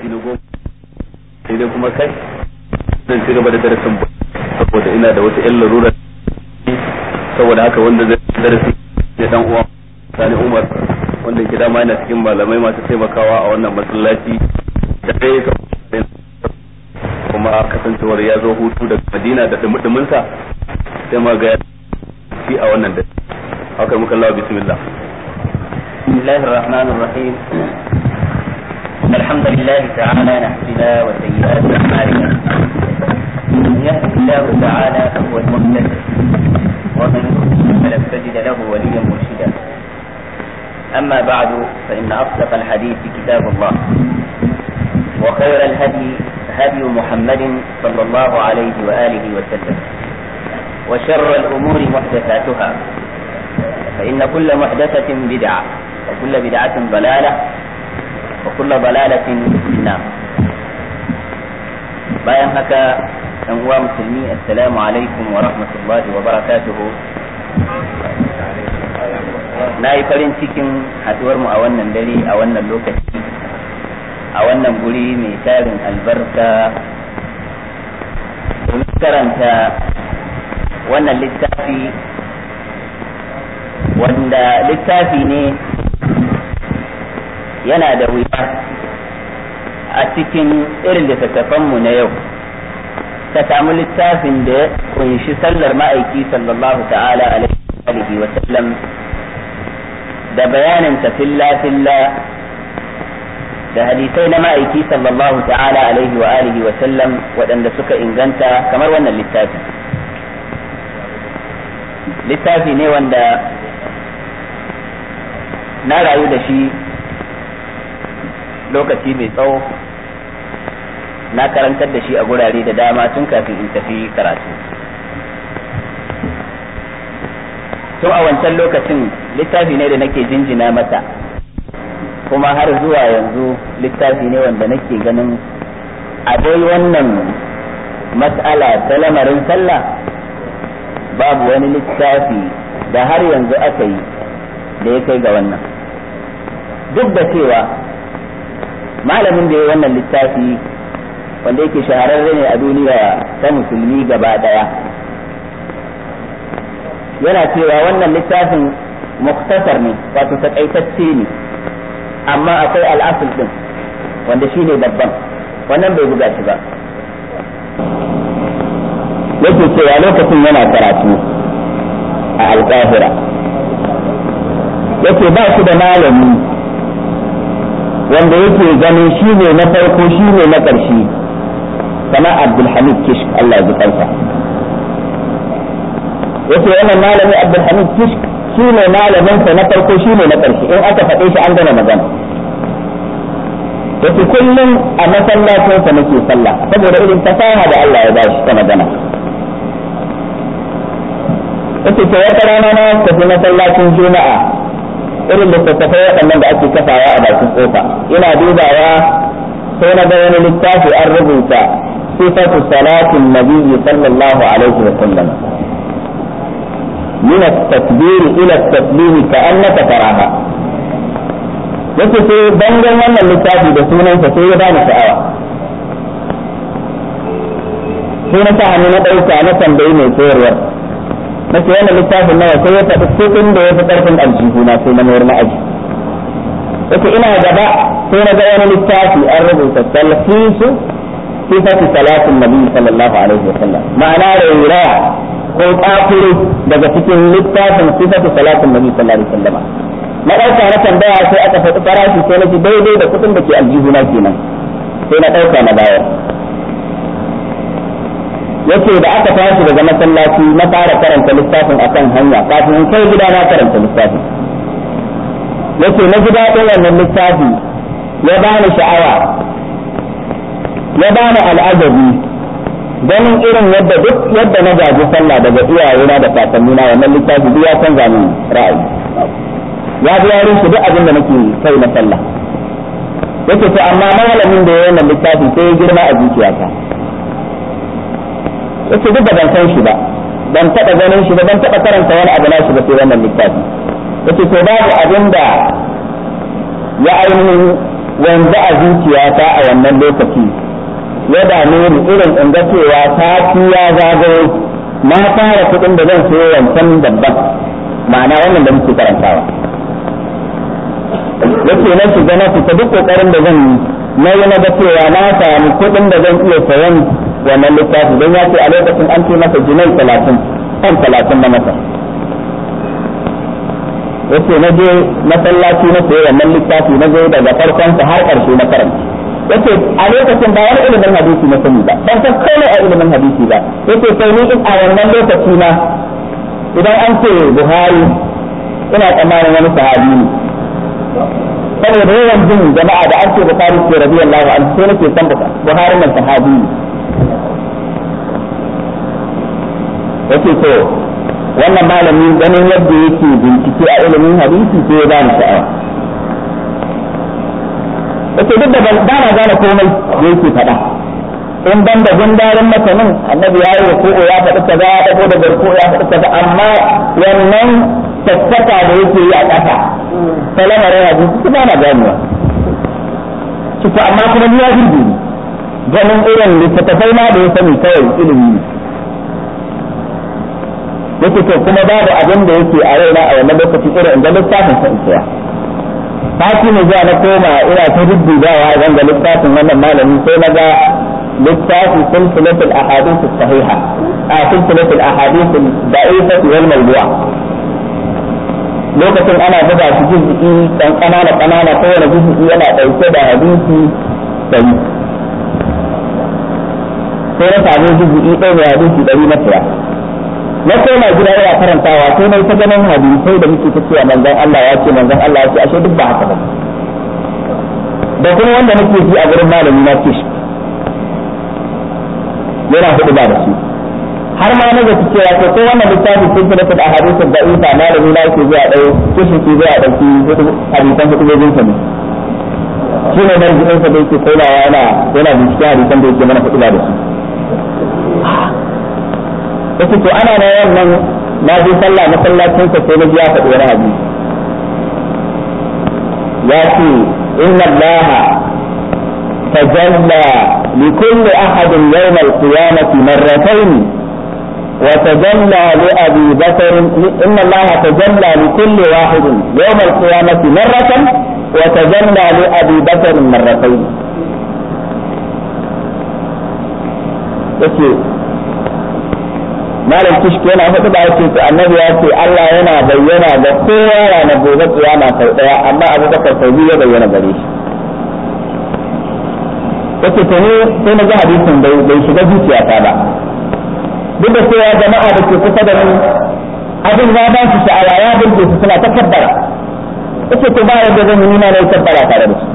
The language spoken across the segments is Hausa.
na goma sai dai kuma kai zan ci gaba da darasin saboda ina da wata yan larura saboda haka wanda zai darasi ne dan uwa Sani Umar wanda ke dama yana cikin malamai masu taimakawa a wannan masallaci da dai kuma kasancewar ya zo hutu daga Madina da dumudumin sa sai ma ga shi a wannan da haka muka Allah bismillah بسم الله الرحمن الرحيم الحمد لله تعالى نحسنا وسيئات أعمالنا من يهده الله تعالى فهو المهتد ومن يضلل فلن تجد له وليا مرشدا أما بعد فإن أصدق الحديث كتاب الله وخير الهدي هدي محمد صلى الله عليه وآله وسلم وشر الأمور محدثاتها فإن كل محدثة بدعة وكل بدعة ضلالة وكل ضلالة في النار bayan haka ɗan uwa musulmi assalamu alaikum wa rahmatullahi wa barakatuhu na yi farin cikin haɗuwar mu a wannan dare a wannan lokaci a wannan guri mai tarin albarka domin karanta wannan littafi wanda littafi ne yana da wuya a cikin irin littattafanmu na yau ka samu littafin da ya kunshi sallar ma'aiki sallallahu ta'ala alaihi wa sallam da bayanin ta filla filla da hadisai na ma'aiki sallallahu ta'ala alaihi wa alihi wa sallam waɗanda suka inganta kamar wannan littafi littafi ne wanda na rayu da shi lokaci mai tsawo na karantar da shi a gurare da dama tun kafin in tafi karatu tun a wancan lokacin littafi ne da nake jinjina mata kuma har zuwa yanzu littafi ne wanda nake ganin a dai wannan mas'ala ta lamarin sallah babu wani littafi da har yanzu aka yi da ya kai ga wannan duk da cewa malamin da ya wannan littafi wanda yake shahararre ne a duniya ta musulmi gaba daya yana cewa wannan littafin muktasar ne wato takaitacce ne amma akwai al'asul din wanda shi ne babban wannan bai buga shi ba yake cewa lokacin yana karatu a alƙahira yake ba shi da malami wanda yake ganin shi ne na farko shi ne na ƙarshe kama abdulhamid kishk Allah ya ji kansa yace wannan malami abdulhamid kishk shi ne malamin sa na farko shi ne na ƙarshe in aka faɗe shi an gama magana yace kullum a masallacin sa nake sallah saboda irin fasaha da Allah ya ba shi ta magana yace to wata rana na tafi masallacin juma'a irin littattafai waɗannan da ake kafawa a bakin kofa ina dubawa sai na ga wani littafi an rubuta sifatu salatin nabiyyi sallallahu alaihi wa sallam min at-takbir ila at-taslim ka'annaka taraha yace sai bangon wannan littafi da sunansa sai ya bani sha'awa sai na sa hannu na ɗauka na tambayi mai koyarwar na ce wannan littafin nawa sai ya faɗi kuɗin da ya fi ƙarfin aljihu na sai na mayar na aji yake ina gaba sai na ga wani littafi an rubuta talfisu sifati salatin nabi sallallahu alaihi wasallam ma'ana rairaya ko tsakuri daga cikin littafin sifati salatin nabi sallallahu alaihi wasallam na ɗauka na tambaya sai aka faɗi farashi sai na ji daidai da kuɗin da ke aljihu na kenan sai na ɗauka na bayar yace da aka tashi daga masallaci na fara karanta littafin akan hanya kafin in kai gida na karanta littafin yace na ji daɗin wannan littafi ya bani sha'awa ya bani al'ajabi ganin irin yadda duk yadda na gaji sallah daga iyayena da kakannina wannan littafi duk ya canza min ra'ayi ya bi yarin shi duk abin da nake kai na sallah yace to amma malamin da ya wannan littafi sai ya girma a zuciyata yace duk da ban san shi ba ban taɓa ganin shi ba ban taɓa karanta wani abu na shi ba sai wannan littafi yace to babu abin da ya ainihin wanzu a zuciyata a wannan lokaci ya dame ni irin in ga cewa sati ya zagayo na fara kuɗin da zan sayo wancan babban ma'ana wannan da muke karantawa yake na shiga na fita duk kokarin da zan yi na yi na ga cewa na samu kuɗin da zan iya sayan wannan littafi don ya ce a lokacin an ce masa jinai talatin kan talatin na masa yace na je masallaci na sayi wannan littafi na je daga farkon sa har ƙarshe na karanta yace a lokacin ba wani ilimin hadisi na sani ba ban san komai a ilimin hadisi ba yace sai ni a wannan lokaci na idan an ce Buhari ina tsammanin wani sahabi ne saboda yawan jin jama'a da an ce Buhari ce radiyallahu anhu sai nake san Buhari nan sahabi ne yace to wannan malami ganin yadda yake bincike a ilimin hadisi sai ya bani sha'awa yace duk da ba na gane komai da yake faɗa in ban da gundarin matanin annabi ya yi ko ya faɗi kaza ya dago da barko ya faɗi kaza amma wannan tattaka da yake yi a ƙasa ta lamarin hadisi kuma na ganewa ciki amma kuma ni ya jirgi ganin irin littattafai ma da ya sani kawai ilimi ne yake to kuma babu abin da yake a raina a wannan lokaci irin inda littafin sa isiya sati ne zuwa na koma ina ta duddubawa zan ga littafin wannan malami sai na ga littafi silsilatul ahadith sahiha a silsilatul ahadith da'ifah wal mawdu'a lokacin ana buga shi juz'i dan kanana kanana kowane juz'i yana dauke da hadisi sai sai na samu juz'i ɗaya mai hadisi ɗari na tsaya na koma gida yana karantawa sai na ta ganin hadisai da muke ta cewa manzon Allah ya ce manzon Allah ya ce ashe duk ba haka ba da kuma wanda nake ji a gurin malami na ce shi yana hudu ba da shi har ma na zaki cewa ko ko wannan littafi sun fi da ahadisin da isa malami na yake zuwa ɗaya kishin ki zuwa ɗauki hadisan hudu gojin sa ne shi ne marjiin sa da yake komawa yana yana binciken hadisan da yake mana hudu ba da shi yace to ana na wannan na je sallah masallacin sa sai na ji ya faɗi wani hadisi ya ce inna Allah tajalla li kulli ahadin yawm al-qiyamah marratayn وتجلى لأبي بكر إن الله تجلى لكل واحد يوم القيامة مرة وتجلى لأبي بكر مرتين. malam kishki yana hudu da yake to annabi ya ce Allah yana bayyana da kowa ranar gobe kiyama sau daya amma Abu Bakar sau biyu ya bayyana gare shi yace to ne sai na ga hadisin bai bai shiga zuciyata ba duk da cewa jama'a da ke kusa da ni abin ya ba su sha'awa ya burge su suna ta kabbara yace to ba yadda zan yi na yi kabbara tare da su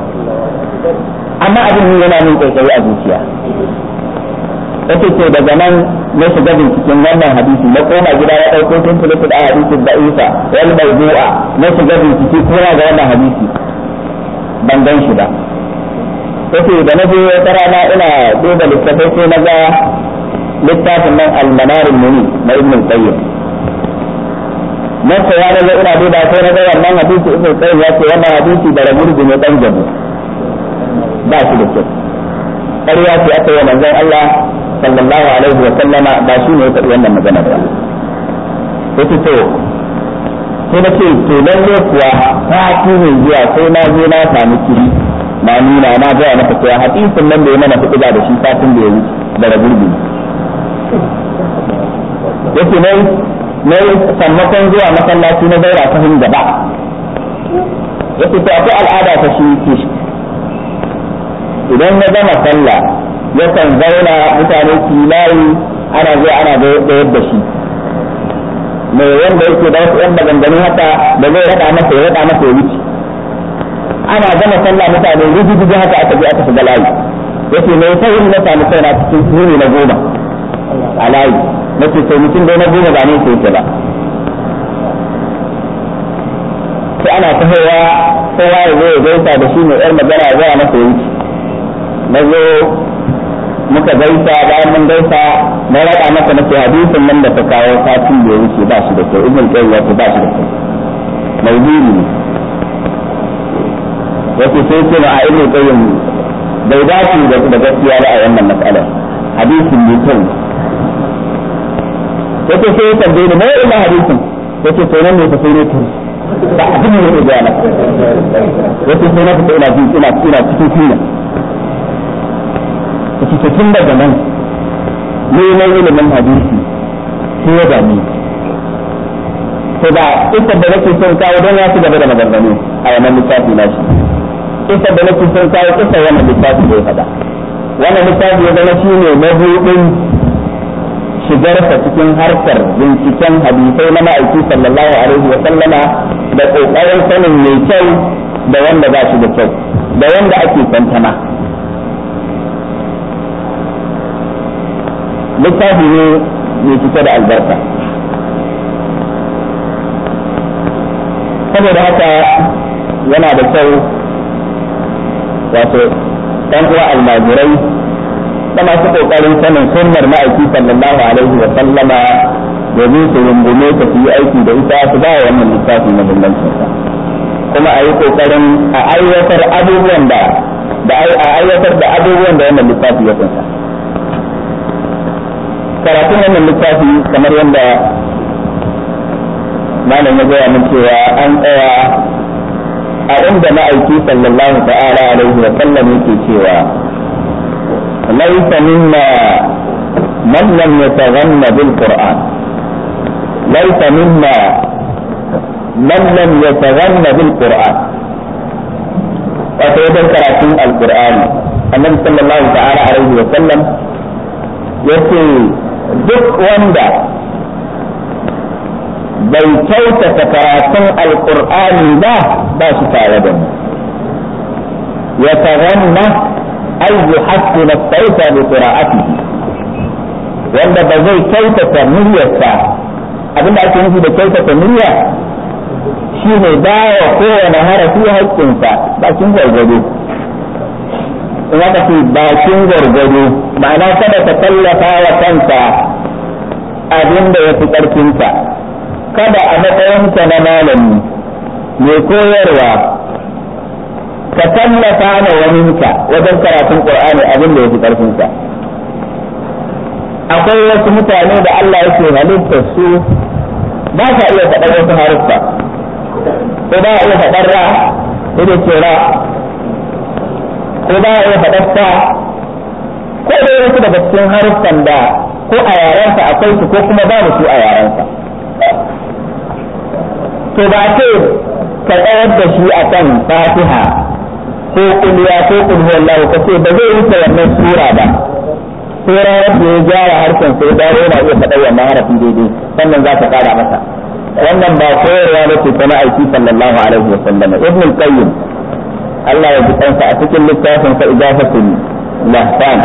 amma abin ne yana min kai a zuciya yace to daga nan na shiga binciken wannan hadisi na koma gida ya ɗauko tun filatul a hadisin da isa wal mawdu'a na shiga bincike kuma ga wannan hadisi ban gan shi ba yace da na je wata rana ina duba littafai sai na ga littafin nan al-manar muni na ibn qayyim na saya na ga ina duba sai na ga wannan hadisi ibn qayyim ya ce wannan hadisi da ramurji ne dan jabu ba shi da kyau ƙarya ce aka yi manzon Allah sallallahu alaihi wa sallama ba shi ne ya faɗi wannan magana ba yace to sai na ce to lalle kuwa sati ne zuwa sai na je na sami kiri na nuna na ga maka cewa hadisin nan da ya mana kuɗi da shi satin da ya wuce da ragurbi yace ne ne sammakon zuwa masallaci na zaura ta hin gaba yace to akwai al'ada ta shi kishi idan ya gama sallah yakan zauna mutane su layi ana zuwa ana da da shi mai wanda yake da wasu yan maganganu haka da zai rada masa ya rada masa ya wuce ana gama sallah mutane rujujuju haka aka je aka shiga layi yace mai sai na samu kaina cikin suni na goma a layi nace to mutum dai na goma ba ne sai yake ba sai ana tahowa kowa ya zo ya gaisa da shi mai yar magana ya zuwa masa ya wuce na zo muka gaisa bayan mun gaisa na rada masa nake hadisin nan da ta kawo satin da ya wuce ba shi da kyau ibn qayyim ya ce ba shi da kyau mawdu'i ne wace sai ce ma a ibnu qayyim bai dace da gaskiya ba a wannan mas'alar hadisin mai kyau wace sai ya tambaye ni mai ina hadisin wace to nan ne fa sai ne turi ba abin da yake gaya maka wace sai na fita ina jin ina ina cikin kunya wace to tun daga nan neman ilimin hadisi sai ya dame to da ita da nake son kawo don ya ci gaba da maganganu a wannan littafi na shi ita da nake son kawo kisa wannan littafi da ya faɗa wannan littafi ya zama shi ne mabuɗin shigarsa cikin harkar binciken hadisai na ma'aiki sallallahu alaihi wa sallama da ƙoƙarin sanin mai kyau da wanda ba shi da kyau da wanda ake tantama littafi ne mai cike da albarka saboda haka yana da kyau wato ɗan uwa almajirai da masu ƙoƙarin sanin sunnar ma'aiki sallallahu alaihi wa sallama domin su rungume ta su yi aiki da ita su ba wannan littafi muhimmancin sa kuma a yi ƙoƙarin a aiwatar abubuwan da da a aiwatar da abubuwan da wannan littafi ya kunsa karatun wannan littafi kamar yadda malam ya gaya min cewa an tsaya a inda ma'aiki sallallahu ta'ala alaihi wa sallam yake cewa laysa minna man lam yataghanna bil qur'an laysa minna man lam yataghanna bil qur'an wato wajen karatun alqur'ani annabi sallallahu ta'ala alaihi wa sallam yace duk wanda bai kyautata karatun alkur'ani ba ba shi tare da mu ya taganna ay yuhassina sauta bi qira'atihi wanda ba zai kyautata muryarsa abinda ake nufi da kyautata murya shi ne bawa kowane harafi haƙƙinsa bakin gwargwado in aka ce bakin gwargwado ma'ana kada ka tallafa wa kanka abin da ya fi ƙarfinka kada a matsayinka na malami mai koyarwa ka tallafa ma waninka wajen karatun qur'ani abin da ya fi ƙarfinka akwai wasu mutane da Allah yake halittar su ba sa iya faɗar wasu haruffa ko ba iya faɗar ra ko da ce ra ko ba iya faɗar sa ko da wasu daga cikin haruffan da ko a yarensa akwai su ko kuma babu su a yarensa to ba ce ka tsayar da shi a kan fatiha ko kuliya ko kulhuwallahu ka ce ba zai wuce wannan sura ba sai ranar da ya gyara harshen sai dawo yana iya faɗa wannan harafin daidai sannan za ka ƙara masa wannan ba koyarwa ne ce ta ma'aiki sallallahu alaihi wa sallama ibn al-qayyim Allah ya ji kansa a cikin littafin sa ijafatul lahfan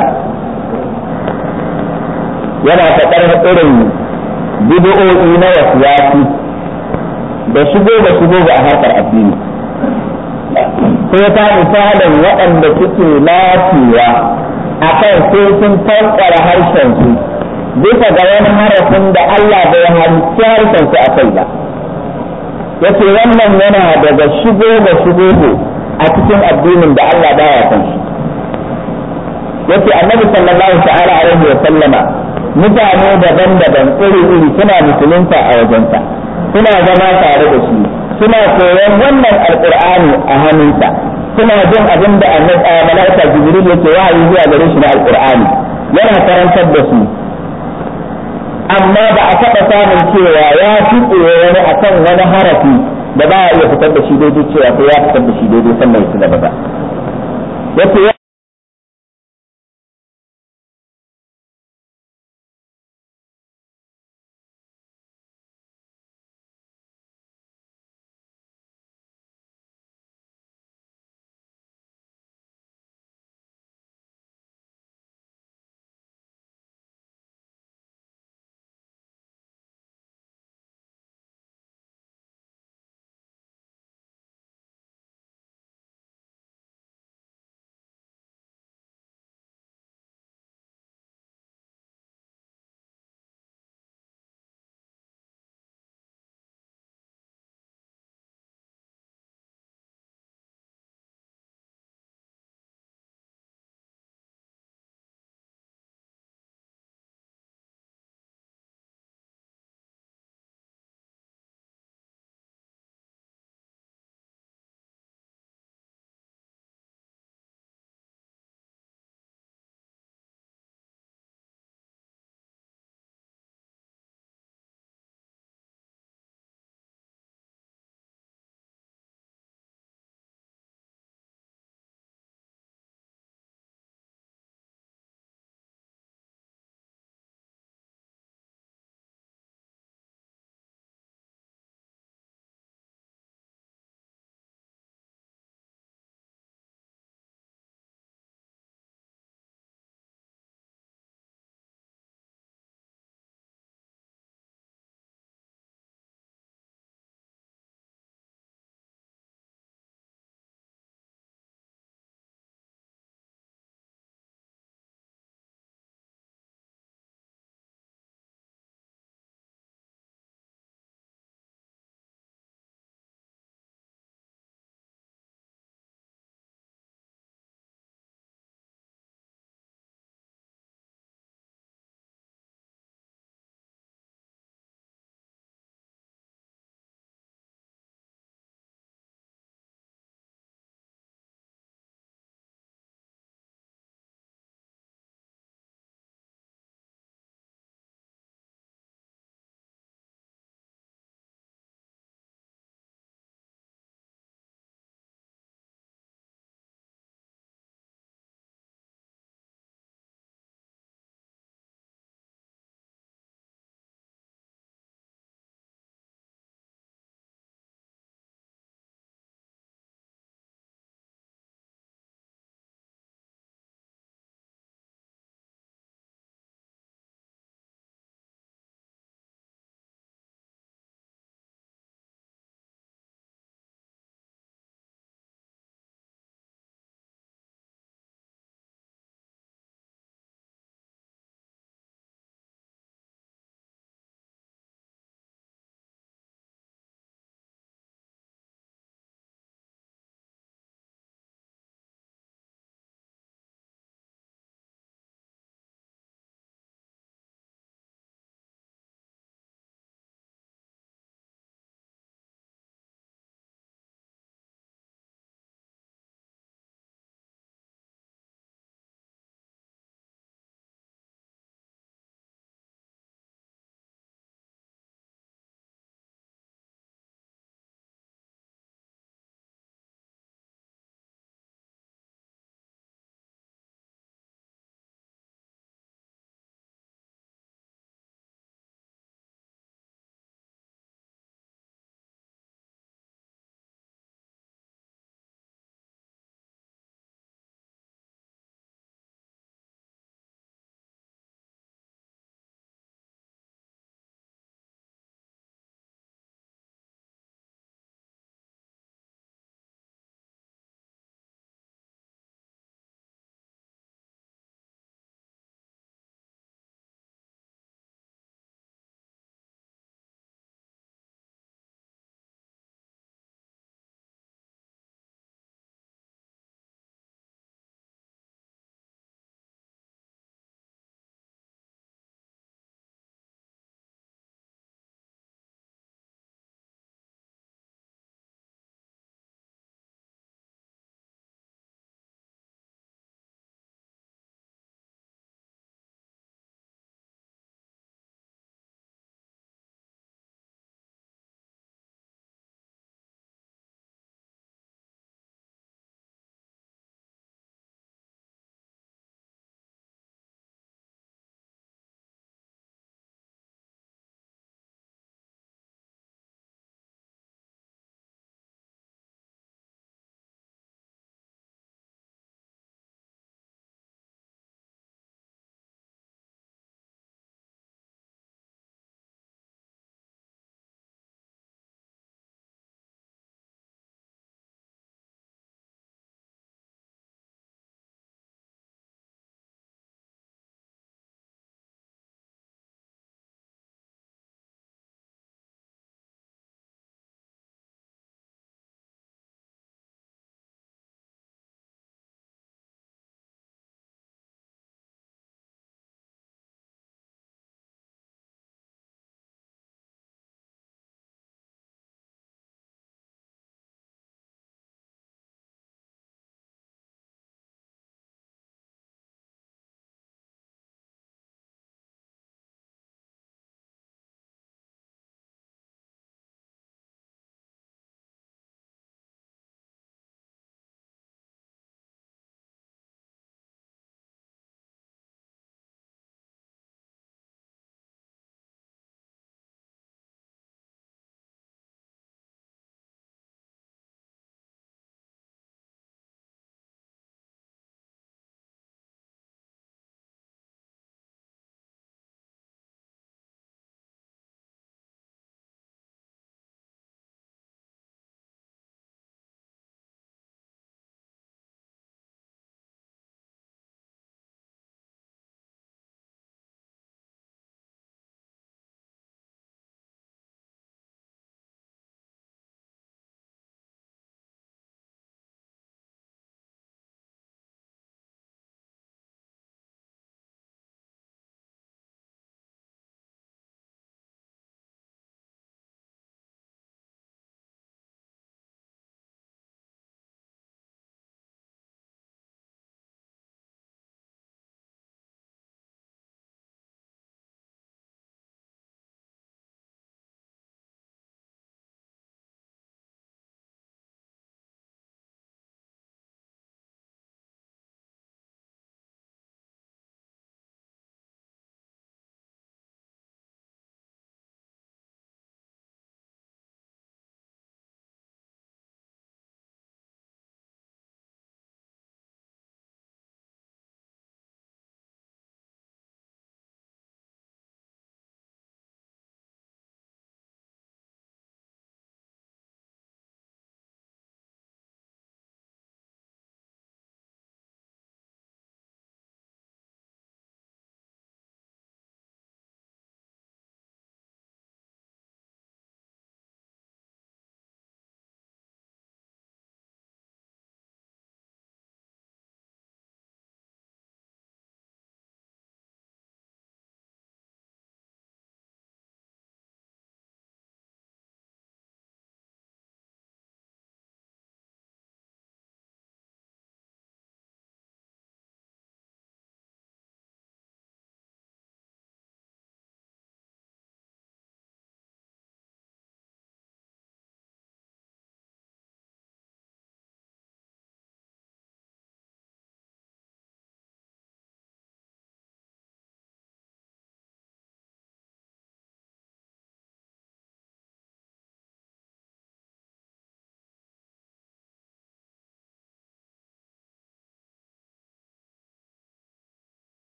yana faɗar irin bid'o'i na wasiyasi da shigo da shigo ga harkar addini sai ta misalin waɗanda suke lafiya a kan sai sun tankwara harshen su bisa ga wani harafin da Allah bai halicci harshen su a kai ba yace wannan yana daga shigo da shigo a cikin addinin da Allah baya son shi yace annabi sallallahu ta'ala alaihi wa sallama mutane daban-daban iri-iri suna musulunta a wajensa suna zama tare da shi suna koyon wannan alqur'ani a hannunsa suna jin abin da malaika jibril yake wahayi zuwa gare shi na alqur'ani yana karantar da su amma ba a taɓa samun cewa ya fiɗe wani akan wani harafi da ba a iya fitar da shi daidai cewa sai ya fitar da shi daidai sannan ya ci gaba ba yace